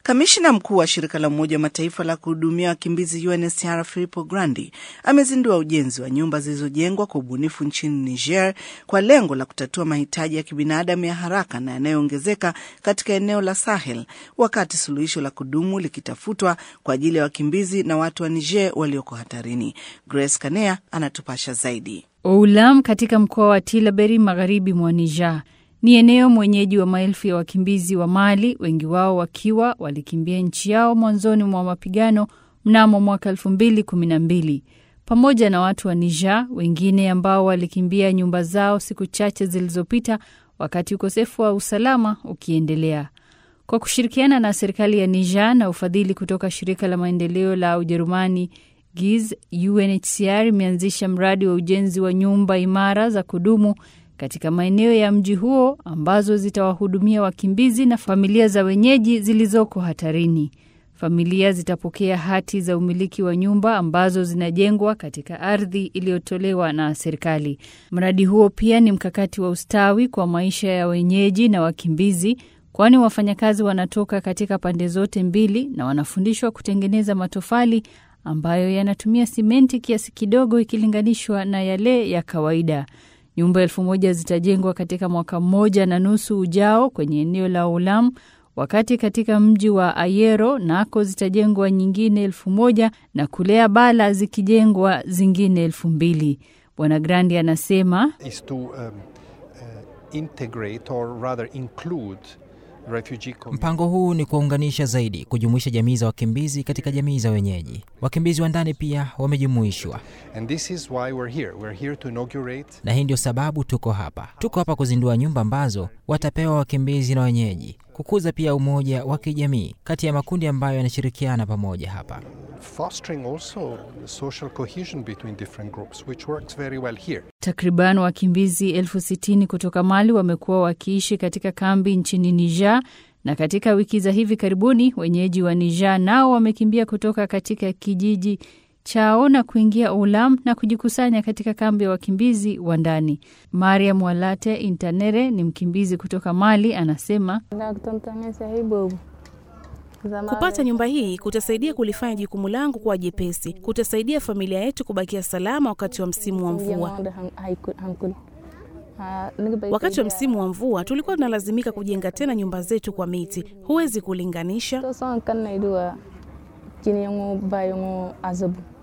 Kamishna mkuu wa shirika la Umoja wa Mataifa la kuhudumia wakimbizi UNHCR Filippo Grandi amezindua ujenzi wa nyumba zilizojengwa kwa ubunifu nchini Niger kwa lengo la kutatua mahitaji ya kibinadamu ya haraka na yanayoongezeka katika eneo la Sahel, wakati suluhisho la kudumu likitafutwa kwa ajili ya wakimbizi na watu wa Niger walioko hatarini. Grace Kanea anatupasha zaidi. Oulam katika mkoa wa Tilaberi magharibi mwa Niger ni eneo mwenyeji wa maelfu ya wakimbizi wa Mali, wengi wao wakiwa walikimbia nchi yao mwanzoni mwa mapigano mnamo mwaka elfu mbili kumi na mbili pamoja na watu wa Niger wengine ambao walikimbia nyumba zao siku chache zilizopita, wakati ukosefu wa usalama ukiendelea. Kwa kushirikiana na serikali ya Niger na ufadhili kutoka shirika la maendeleo la Ujerumani GIZ, UNHCR imeanzisha mradi wa ujenzi wa nyumba imara za kudumu katika maeneo ya mji huo ambazo zitawahudumia wakimbizi na familia za wenyeji zilizoko hatarini. Familia zitapokea hati za umiliki wa nyumba ambazo zinajengwa katika ardhi iliyotolewa na serikali. Mradi huo pia ni mkakati wa ustawi kwa maisha ya wenyeji na wakimbizi, kwani wafanyakazi wanatoka katika pande zote mbili na wanafundishwa kutengeneza matofali ambayo yanatumia simenti kiasi kidogo ikilinganishwa na yale ya kawaida. Nyumba elfu moja zitajengwa katika mwaka mmoja na nusu ujao kwenye eneo la Ulam, wakati katika mji wa Ayero nako zitajengwa nyingine elfu moja na Kulea Bala zikijengwa zingine elfu mbili. Bwana Grandi anasema is to um, uh, integrate or rather include Mpango huu ni kuwaunganisha zaidi, kujumuisha jamii za wakimbizi katika jamii za wenyeji. Wakimbizi wa ndani pia wamejumuishwa, And this is why we're here. We're here to inaugurate na hii ndio sababu tuko hapa. Tuko hapa kuzindua nyumba ambazo watapewa wakimbizi na wenyeji, kukuza pia umoja wa kijamii kati ya makundi ambayo yanashirikiana pamoja hapa. fostering also social cohesion between different groups, which works very well here. Takriban wakimbizi elfu sitini kutoka Mali wamekuwa wakiishi katika kambi nchini Niger, na katika wiki za hivi karibuni wenyeji wa Niger nao wamekimbia kutoka katika kijiji chao na kuingia Ulam na kujikusanya katika kambi ya wakimbizi wa ndani. Mariam Walate Intanere ni mkimbizi kutoka Mali, anasema Kupata nyumba hii kutasaidia kulifanya jukumu langu kuwa jepesi, kutasaidia familia yetu kubakia salama wakati wa msimu wa mvua. Wakati wa msimu wa mvua tulikuwa tunalazimika kujenga tena nyumba zetu kwa miti, huwezi kulinganisha.